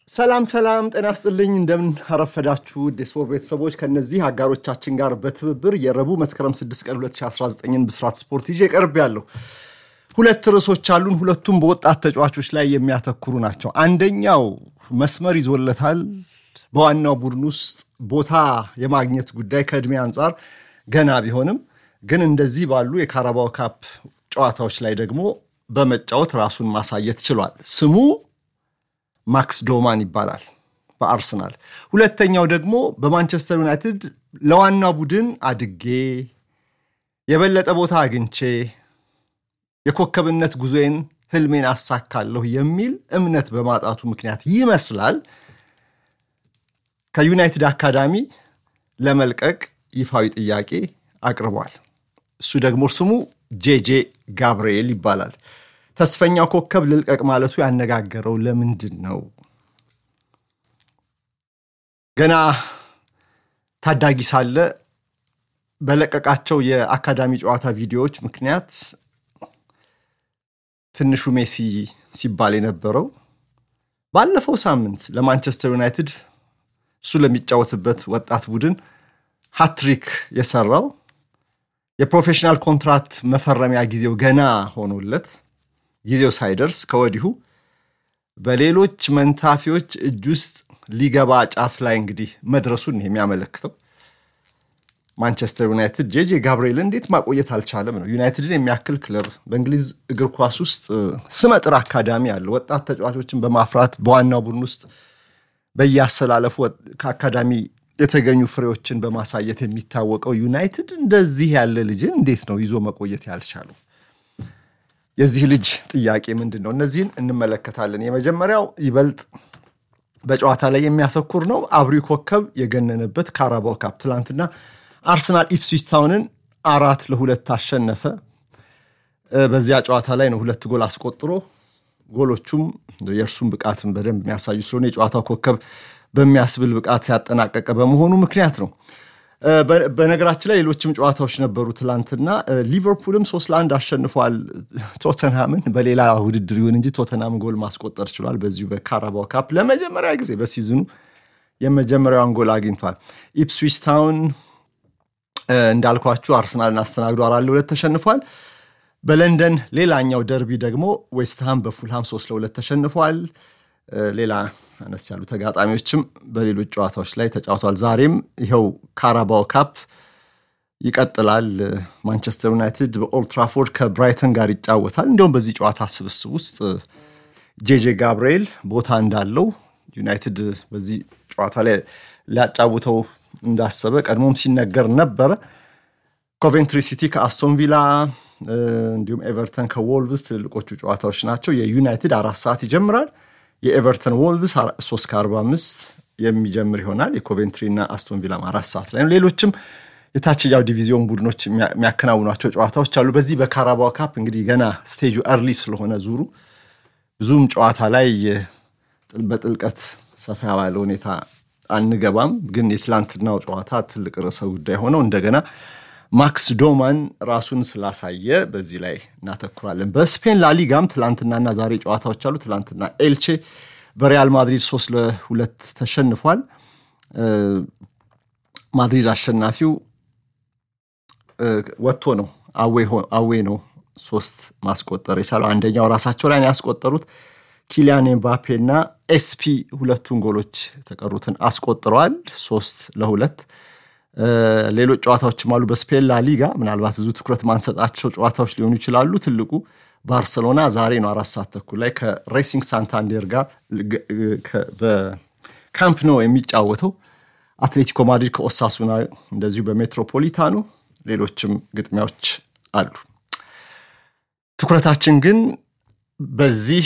ሰላም ሰላም፣ ጤና ስጥልኝ። እንደምን አረፈዳችሁ ውድ የስፖርት ቤተሰቦች። ከነዚህ አጋሮቻችን ጋር በትብብር የረቡዕ መስከረም 6 ቀን 2019ን ብስራት ስፖርት ይዤ ቀርብ ያለሁ ሁለት ርዕሶች አሉን። ሁለቱም በወጣት ተጫዋቾች ላይ የሚያተኩሩ ናቸው። አንደኛው መስመር ይዞለታል። በዋናው ቡድን ውስጥ ቦታ የማግኘት ጉዳይ ከዕድሜ አንጻር ገና ቢሆንም ግን እንደዚህ ባሉ የካራባው ካፕ ጨዋታዎች ላይ ደግሞ በመጫወት ራሱን ማሳየት ችሏል። ስሙ ማክስ ዶማን ይባላል በአርሰናል። ሁለተኛው ደግሞ በማንቸስተር ዩናይትድ ለዋና ቡድን አድጌ የበለጠ ቦታ አግኝቼ የኮከብነት ጉዞዬን ህልሜን አሳካለሁ የሚል እምነት በማጣቱ ምክንያት ይመስላል ከዩናይትድ አካዳሚ ለመልቀቅ ይፋዊ ጥያቄ አቅርቧል። እሱ ደግሞ ስሙ ጄጄ ጋብርኤል ይባላል። ተስፈኛው ኮከብ ልልቀቅ ማለቱ ያነጋገረው ለምንድን ነው? ገና ታዳጊ ሳለ በለቀቃቸው የአካዳሚ ጨዋታ ቪዲዮዎች ምክንያት ትንሹ ሜሲ ሲባል የነበረው ባለፈው ሳምንት ለማንቸስተር ዩናይትድ እሱ ለሚጫወትበት ወጣት ቡድን ሃትሪክ የሰራው የፕሮፌሽናል ኮንትራት መፈረሚያ ጊዜው ገና ሆኖለት ጊዜው ሳይደርስ ከወዲሁ በሌሎች መንታፊዎች እጅ ውስጥ ሊገባ ጫፍ ላይ እንግዲህ መድረሱን የሚያመለክተው ማንቸስተር ዩናይትድ ጄጄ ጋብርኤል እንዴት ማቆየት አልቻለም ነው። ዩናይትድን የሚያክል ክለብ በእንግሊዝ እግር ኳስ ውስጥ ስመጥር አካዳሚ አለው። ወጣት ተጫዋቾችን በማፍራት በዋናው ቡድን ውስጥ በየአሰላለፉ ከአካዳሚ የተገኙ ፍሬዎችን በማሳየት የሚታወቀው ዩናይትድ እንደዚህ ያለ ልጅን እንዴት ነው ይዞ መቆየት ያልቻለው? የዚህ ልጅ ጥያቄ ምንድን ነው? እነዚህን እንመለከታለን። የመጀመሪያው ይበልጥ በጨዋታ ላይ የሚያተኩር ነው። አብሪው ኮከብ የገነነበት ካራባው ካፕ ትላንትና አርሰናል ኢፕስዊች ታውንን አራት ለሁለት አሸነፈ። በዚያ ጨዋታ ላይ ነው ሁለት ጎል አስቆጥሮ ጎሎቹም የእርሱን ብቃትን በደንብ የሚያሳዩ ስለሆነ የጨዋታው ኮከብ በሚያስብል ብቃት ያጠናቀቀ በመሆኑ ምክንያት ነው። በነገራችን ላይ ሌሎችም ጨዋታዎች ነበሩ ትላንትና። ሊቨርፑልም ሶስት ለአንድ አሸንፏል ቶተንሃምን። በሌላ ውድድር ይሁን እንጂ ቶተንሃም ጎል ማስቆጠር ችሏል። በዚሁ በካራባው ካፕ ለመጀመሪያ ጊዜ በሲዝኑ የመጀመሪያውን ጎል አግኝቷል። ኢፕስዊች ታውን እንዳልኳችሁ አርሰናልን አስተናግዶ አራት ለሁለት ተሸንፏል። በለንደን ሌላኛው ደርቢ ደግሞ ዌስትሃም በፉልሃም ሶስት ለሁለት ተሸንፏል። ሌላ አነስ ያሉ ተጋጣሚዎችም በሌሎች ጨዋታዎች ላይ ተጫውቷል። ዛሬም ይኸው ካራባው ካፕ ይቀጥላል። ማንቸስተር ዩናይትድ በኦልትራፎርድ ከብራይተን ጋር ይጫወታል። እንዲሁም በዚህ ጨዋታ ስብስብ ውስጥ ጄጄ ጋብርኤል ቦታ እንዳለው ዩናይትድ በዚህ ጨዋታ ላይ ሊያጫውተው እንዳሰበ ቀድሞም ሲነገር ነበረ። ኮቬንትሪ ሲቲ ከአስቶን ቪላ እንዲሁም ኤቨርተን ከዎልቭስ ትልልቆቹ ጨዋታዎች ናቸው። የዩናይትድ አራት ሰዓት ይጀምራል። የኤቨርተን ወልቭስ ሶስት ከአርባ አምስት የሚጀምር ይሆናል። የኮቬንትሪ እና አስቶን ቪላም አራት ሰዓት ላይ ነው። ሌሎችም የታችኛው ዲቪዚዮን ቡድኖች የሚያከናውኗቸው ጨዋታዎች አሉ። በዚህ በካራባው ካፕ እንግዲህ ገና ስቴጁ እርሊ ስለሆነ ዙሩ ብዙም ጨዋታ ላይ በጥልቀት ሰፋ ባለ ሁኔታ አንገባም። ግን የትላንትናው ጨዋታ ትልቅ ርዕሰ ጉዳይ ሆነው እንደገና ማክስ ዶማን ራሱን ስላሳየ በዚህ ላይ እናተኩራለን። በስፔን ላሊጋም ትላንትናና ዛሬ ጨዋታዎች አሉ። ትላንትና ኤልቼ በሪያል ማድሪድ ሶስት ለሁለት ተሸንፏል። ማድሪድ አሸናፊው ወጥቶ ነው አዌ ነው ሶስት ማስቆጠር የቻለው። አንደኛው ራሳቸው ላይ ያስቆጠሩት ኪሊያን ኤምባፔ እና ኤስፒ ሁለቱን ጎሎች የተቀሩትን አስቆጥረዋል ሶስት ለሁለት ሌሎች ጨዋታዎችም አሉ። በስፔን ላሊጋ ምናልባት ብዙ ትኩረት ማንሰጣቸው ጨዋታዎች ሊሆኑ ይችላሉ። ትልቁ ባርሰሎና ዛሬ ነው አራት ሰዓት ተኩል ላይ ከሬሲንግ ሳንታንዴር ጋር በካምፕ ኖ የሚጫወተው። አትሌቲኮ ማድሪድ ከኦሳሱና እንደዚሁ በሜትሮፖሊታኑ፣ ሌሎችም ግጥሚያዎች አሉ። ትኩረታችን ግን በዚህ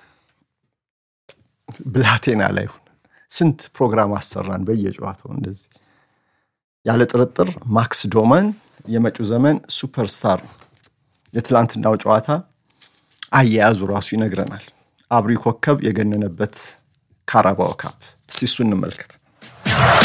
ብላቴና ላይ ሁን። ስንት ፕሮግራም አሰራን በየጨዋታው እንደዚህ ያለ ጥርጥር ማክስ ዶማን የመጪው ዘመን ሱፐርስታር ነው። የትላንትናው ጨዋታ አያያዙ ራሱ ይነግረናል። አብሪ ኮከብ የገነነበት ካራባው ካፕ። እስቲ እሱ እንመልከት።